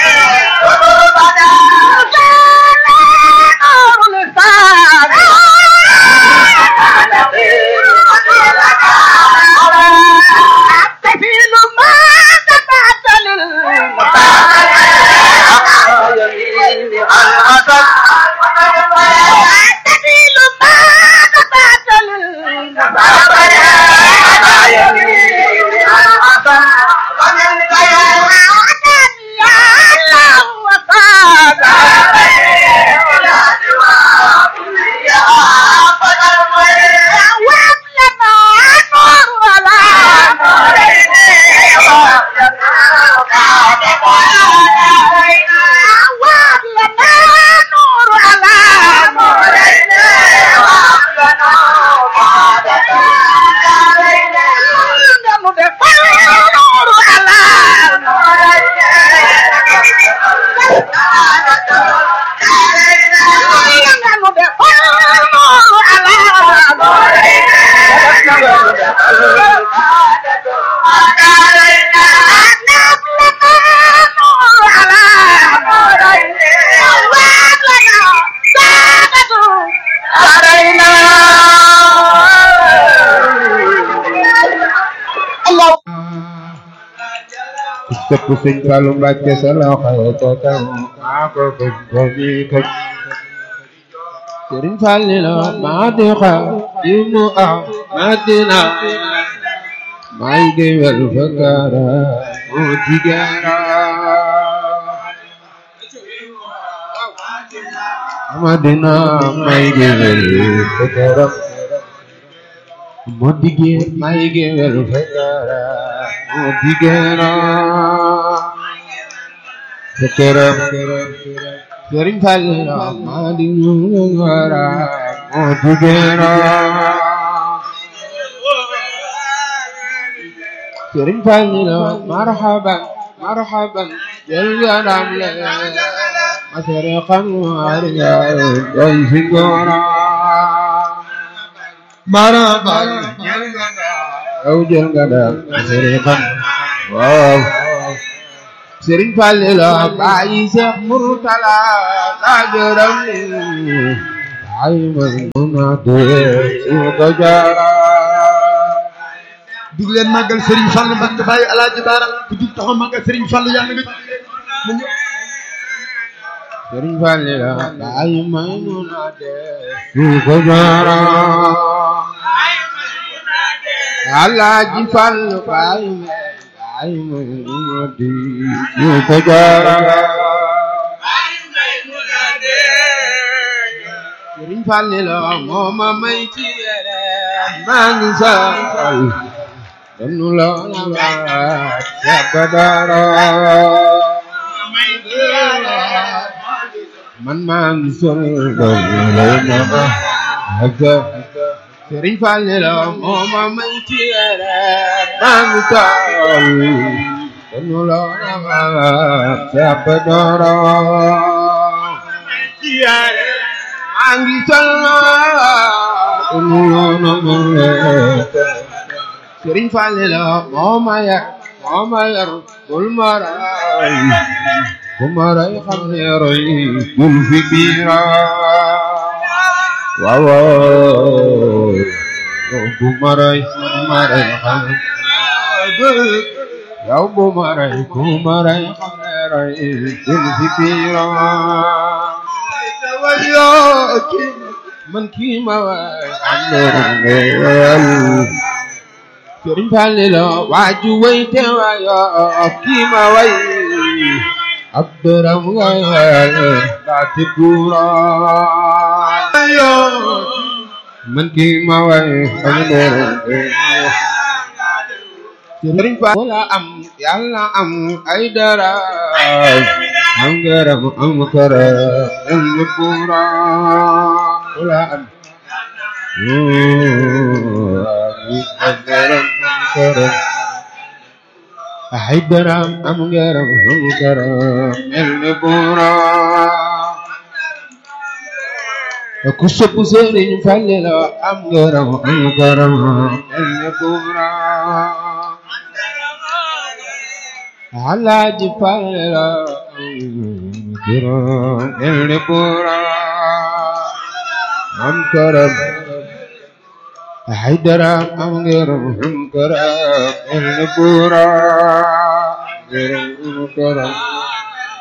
sëpp sëñ Fallu Mbàkke sa loxo ca kaw maa ko bëgg ko mi këj sëriñ Fallilu maa di xa ibnu ah Madina may géwél fa kaara moo tigeera Madina may géwél fa kaara moo tigee may géwél fa kaara moo tigeera fa kaara sëriñ Fallilu maa di ñu ngara moo tigeera sëriñ Fallilu marhaban marhaban jël ganam le masariqan warga doy si ngora marhaban jël ganam yow jël ganam masariqan waaw sëriñ Fallilu bàyyi Seex Murtala la gërëm ni ay man mun a dee su ko jaara dug leen màggal Serigne Fall Mbacke bàyyi alaaji baara ku jug taxaw màggal Serigne Fall yàlla nga mu ñëw sëriñ Fallilu bàyyi may mun a dee su ko jaara alaaji Fallu bàyyi may bàyyi may mun a dee su ko jaara sëriñ Fallilu moo ma may ci yére maa ngi saal danu la waat sabba dara man maa ngi sol doon lay na ma haka sëriñ Fallilu moo ma may ci yére maa ngi saal danu la waat sabba dara maa ngi sol danu la waat sëriñ Fallilu moo ma yar moo ma yar bul ma ray bu ma ray xam ne roy bul fi biira waaw waaw bu ma ray bu ma ray xam yow bu ma ray bu ma ray xam ne roy bul fi biira man kii ma waay am na sëriñ Fallilu waaju way te wayo kii ma way ab dërëm ngay baati buura yo man kii ma way am dërëm sëriñ Fallilu wala am yàlla am ay dara am gërëm am kara am buura wala am ay daram am ngaram am garam mel ni buura ku sopp Sëriñ Fallilu am ngaram am garam mel ni buura Alaaji Fallilu كرام النبورة أم كرم حيدر أم كرم أم كرم النبورة كرم كرم